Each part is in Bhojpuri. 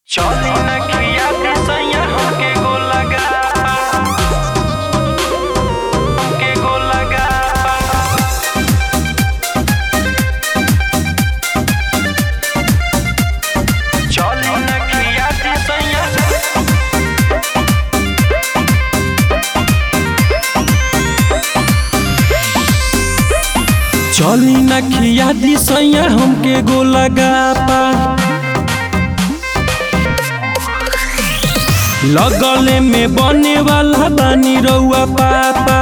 चली न खिया के सैया हमके गो लगा हमके गो लगा चली न खिया के सैया चली न खिया दी सैया हमके गो लगा पा लगले में बने वाला बानी रउआ पापा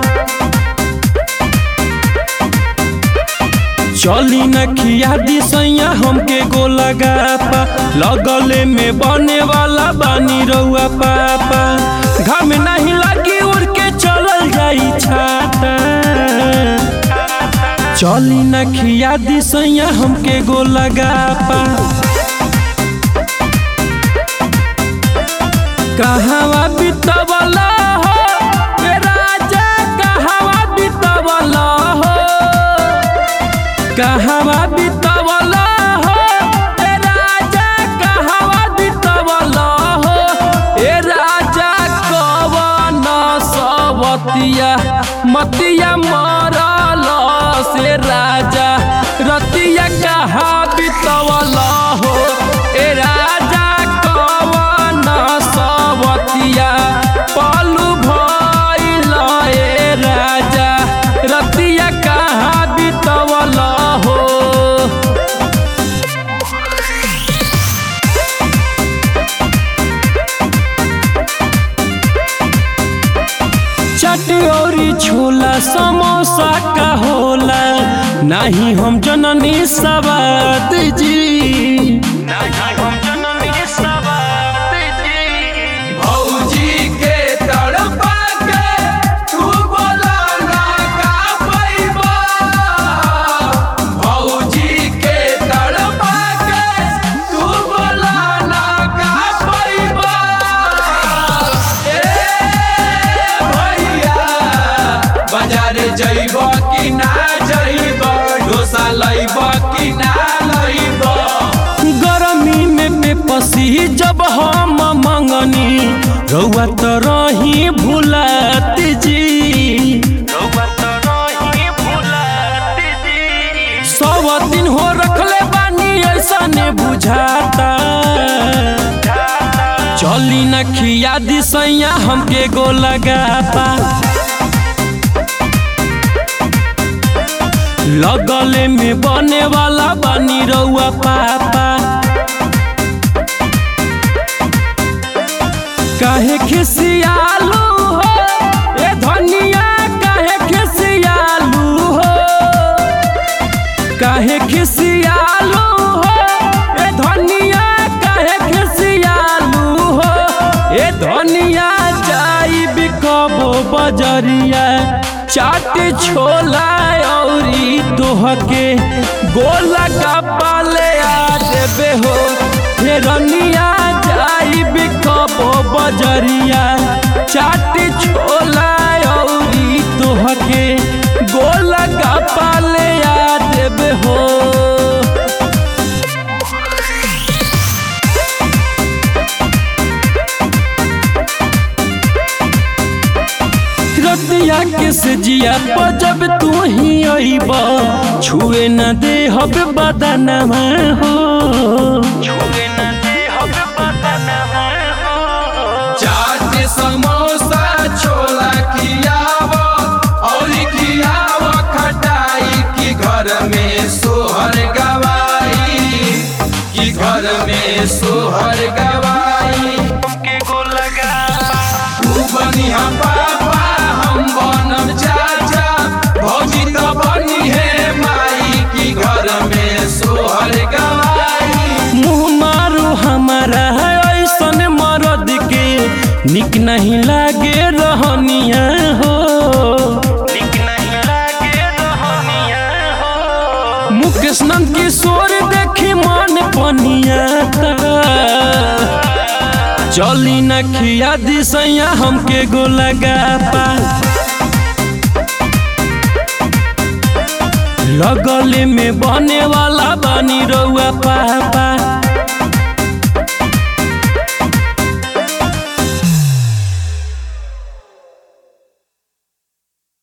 चली न खिया दी सैया हमके गो लगा पा लगले में बने वाला बानी रउआ पापा घर में नहीं लगी उड़ के चलल जाई छाता चली न खिया दी सैया हमके गो लगा पा कहवा बितवला हो ए राजा कहवा बितवला हो कहवा बितवला हो ए राजा कहवा बितवला हो ए राजा कवन सवतिया मतिया मरल से राजा रतिया कहा बितवला हो ए राजा कवन सवतिया पलू भइल ए राजा रतिया कहा बितवला हो चट औरी छोला समोसा का होला नहीं हम जननी सवाद जी नहीं हम जननी सवार जी भौजी के तड़पा के तू बोला ना का पैबा भौजी के तड़पा के तू बोला ना का पैबा ए भैया बाजार जइब कि ना जइब डोसा लइब कि ना लइब गरमी में बेपसी जब हम मंगनी रउआ तो रही भुलात जी रउआ तो रही भुलात जी सौ दिन हो रखले बानी ऐसा ने बुझाता चली न खिया दी सैया हमके गो लगाता लगले में बने वाला बानी रउआ पापा काहे खिसियालू हो ए धनिया काहे खिसियालू हो काहे खिसियालू हो ए धनिया काहे खिसियालू हो ए धनिया जाई बिकबो बजरिया चाट छोला औरी तोहके गोला का पाले आ देबे हो हे रनिया जाई बिकबो बजरिया चाट छोला औरी तोहके गोला का पाले आ देबे हो रतिया के से जिया पर जब तू ही अइब छुए न दे हब बदनमा हो छुए न दे हम बदन हो चाट समोसा छोला खियाव और खियाव खटाई की घर में सोहर गवाई की घर में सोहर गवाई हमके गो लगा तू बनिहा पापा हम बनम चाचा भौजी तो बनी है माई की घर में सोहर गवाई मुँह मारू हमारा ऐसन मरद के निक नहीं लागे रहनिया हो निक नहीं लागे रहनिया हो मुकेश नंद किशोर देखी मन पनिया चली न खिया दी सैया हमके गो लगा पा लगले में बने वाला बानी रउआ पापा